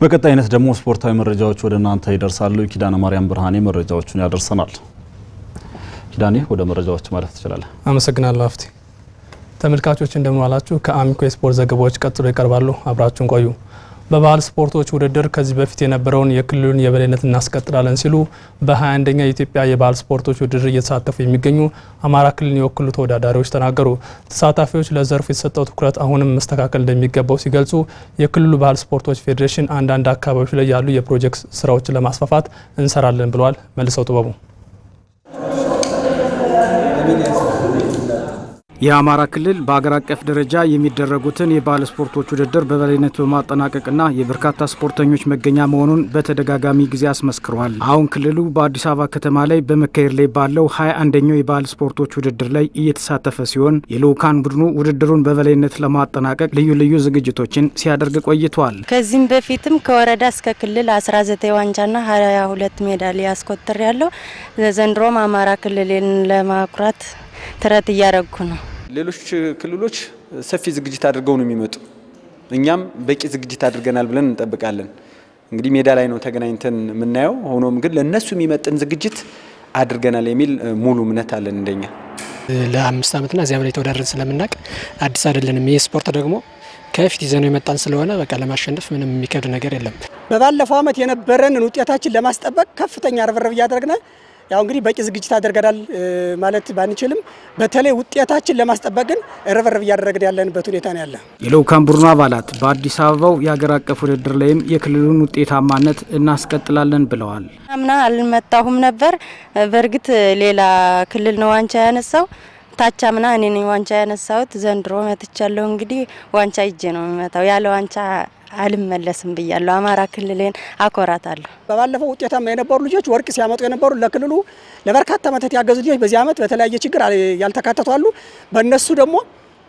በቀጣይነት ደግሞ ስፖርታዊ መረጃዎች ወደ እናንተ ይደርሳሉ። ኪዳነ ማርያም ብርሃኔ መረጃዎቹን ያደርሰናል። ኪዳኔ ወደ መረጃዎች ማለፍ ትችላለህ። አመሰግናለሁ አፍቲ። ተመልካቾች እንደምን ዋላችሁ። ከአሚኮ የስፖርት ዘገባዎች ቀጥሎ ይቀርባሉ። አብራችሁን ቆዩ። በባህል ስፖርቶች ውድድር ከዚህ በፊት የነበረውን የክልሉን የበላይነት እናስቀጥላለን ሲሉ በ21ኛ የኢትዮጵያ የባህል ስፖርቶች ውድድር እየተሳተፉ የሚገኙ አማራ ክልልን የወክሉ ተወዳዳሪዎች ተናገሩ። ተሳታፊዎች ለዘርፉ የተሰጠው ትኩረት አሁንም መስተካከል እንደሚገባው ሲገልጹ የክልሉ ባህል ስፖርቶች ፌዴሬሽን አንዳንድ አካባቢዎች ላይ ያሉ የፕሮጀክት ስራዎችን ለማስፋፋት እንሰራለን ብለዋል። መልሰው ጥበቡ የአማራ ክልል በአገር አቀፍ ደረጃ የሚደረጉትን የባህል ስፖርቶች ውድድር በበላይነት በማጠናቀቅና የበርካታ ስፖርተኞች መገኛ መሆኑን በተደጋጋሚ ጊዜ አስመስክሯል። አሁን ክልሉ በአዲስ አበባ ከተማ ላይ በመካሄድ ላይ ባለው ሀያ አንደኛው የባህል ስፖርቶች ውድድር ላይ እየተሳተፈ ሲሆን የልዑካን ቡድኑ ውድድሩን በበላይነት ለማጠናቀቅ ልዩ ልዩ ዝግጅቶችን ሲያደርግ ቆይቷል። ከዚህም በፊትም ከወረዳ እስከ ክልል 19 ዋንጫና 22 ሜዳሊያ ያስቆጥር ያለው ዘንድሮም አማራ ክልልን ለማኩራት ጥረት እያደረጉ ነው። ሌሎች ክልሎች ሰፊ ዝግጅት አድርገው ነው የሚመጡ። እኛም በቂ ዝግጅት አድርገናል ብለን እንጠብቃለን። እንግዲህ ሜዳ ላይ ነው ተገናኝተን የምናየው። ሆኖም ግን ለእነሱ የሚመጥን ዝግጅት አድርገናል የሚል ሙሉ እምነት አለን እንደኛ። ለአምስት ዓመትና እዚያ በላይ ተወዳድረን ስለምናውቅ አዲስ አይደለንም። ይህ ስፖርት ደግሞ ከፊት ይዘነው የመጣን ስለሆነ በቃ ለማሸነፍ ምንም የሚከብድ ነገር የለም። በባለፈው ዓመት የነበረንን ውጤታችን ለማስጠበቅ ከፍተኛ ርብርብ እያደረግን ያው እንግዲህ በቂ ዝግጅት አድርገናል ማለት ባንችልም በተለይ ውጤታችን ለማስጠበቅ ግን ርብርብ እያደረግን ያለንበት ሁኔታ ነው ያለ። የልዑካን ቡድኑ አባላት በአዲስ አበባው የሀገር አቀፍ ውድድር ላይም የክልሉን ውጤታማነት እናስቀጥላለን ብለዋል። አምና አልመጣሁም ነበር። በእርግጥ ሌላ ክልል ነው ዋንጫ ያነሳው። ታች አምና እኔ ነኝ ዋንጫ ያነሳሁት። ዘንድሮ መጥቻለሁ። እንግዲህ ዋንጫ ይዤ ነው የሚመጣው። ያለ ዋንጫ አልመለስም ብያለሁ። አማራ ክልልን አኮራታለሁ። በባለፈው ውጤታማ የነበሩ ልጆች ወርቅ ሲያመጡ የነበሩ ለክልሉ ለበርካታ ዓመታት ያገዙ ልጆች በዚህ ዓመት በተለያየ ችግር ያልተካተቱ አሉ። በእነሱ ደግሞ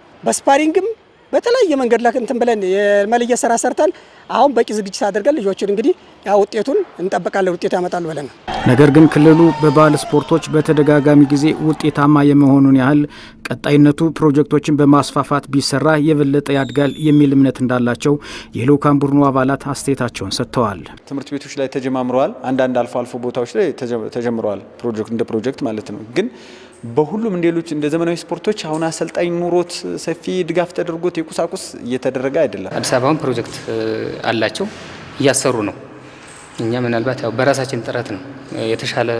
በስፓሪንግም በተለያየ መንገድ ላይ እንትን ብለን የመለየት ስራ ሰርተን አሁን በቂ ዝግጅት አድርገን ልጆችን እንግዲህ ያ ውጤቱን እንጠብቃለን። ውጤት ያመጣሉ ብለን ነገር ግን ክልሉ በባህል ስፖርቶች በተደጋጋሚ ጊዜ ውጤታማ የመሆኑን ያህል ቀጣይነቱ ፕሮጀክቶችን በማስፋፋት ቢሰራ የበለጠ ያድጋል የሚል እምነት እንዳላቸው የልዑካን ቡድኑ አባላት አስተያየታቸውን ሰጥተዋል። ትምህርት ቤቶች ላይ ተጀማምረዋል። አንዳንድ አልፎ አልፎ ቦታዎች ላይ ተጀምረዋል። ፕሮጀክት እንደ ፕሮጀክት ማለት ነው ግን በሁሉም ሌሎች እንደ ዘመናዊ ስፖርቶች አሁን አሰልጣኝ ኑሮት ሰፊ ድጋፍ ተደርጎት የቁሳቁስ እየተደረገ አይደለም። አዲስ አበባውን ፕሮጀክት አላቸው እያሰሩ ነው። እኛ ምናልባት ያው በራሳችን ጥረት ነው የተሻለ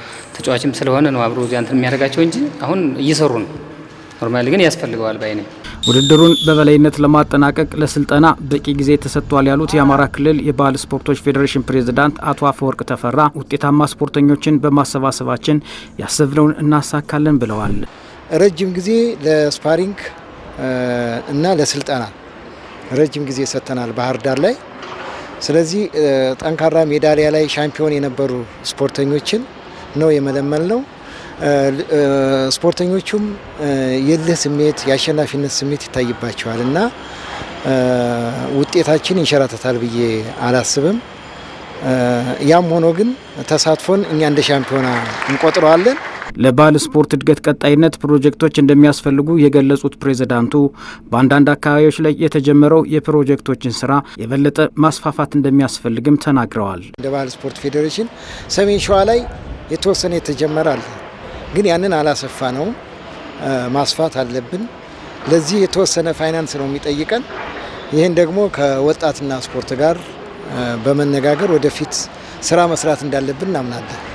ተጫዋችም ስለሆነ ነው አብሮ እዚያ እንትን የሚያደርጋቸው እንጂ አሁን እየሰሩ ነው። ኖርማሊ ግን ያስፈልገዋል ባይ ነኝ። ውድድሩን በበላይነት ለማጠናቀቅ ለስልጠና በቂ ጊዜ ተሰጥቷል ያሉት የአማራ ክልል የባህል ስፖርቶች ፌዴሬሽን ፕሬዝዳንት አቶ አፈወርቅ ተፈራ ውጤታማ ስፖርተኞችን በማሰባሰባችን ያሰብነውን እናሳካለን ብለዋል። ረጅም ጊዜ ለስፓሪንግ እና ለስልጠና ረጅም ጊዜ ሰጥተናል ባህር ዳር ላይ። ስለዚህ ጠንካራ ሜዳሊያ ላይ ሻምፒዮን የነበሩ ስፖርተኞችን ነው የመለመል ነው። ስፖርተኞቹም የልህ ስሜት የአሸናፊነት ስሜት ይታይባቸዋል እና ውጤታችን ይንሸራተታል ብዬ አላስብም። ያም ሆኖ ግን ተሳትፎን እኛ እንደ ሻምፒዮና እንቆጥረዋለን። ለባህል ስፖርት እድገት ቀጣይነት ፕሮጀክቶች እንደሚያስፈልጉ የገለጹት ፕሬዝዳንቱ በአንዳንድ አካባቢዎች ላይ የተጀመረው የፕሮጀክቶችን ስራ የበለጠ ማስፋፋት እንደሚያስፈልግም ተናግረዋል። እንደ ባህል ስፖርት ፌዴሬሽን ሰሜን ሸዋ ላይ የተወሰነ የተጀመረ አለ ግን ያንን አላሰፋ ነው ማስፋት አለብን። ለዚህ የተወሰነ ፋይናንስ ነው የሚጠይቀን። ይህን ደግሞ ከወጣትና ስፖርት ጋር በመነጋገር ወደፊት ስራ መስራት እንዳለብን እናምናለን።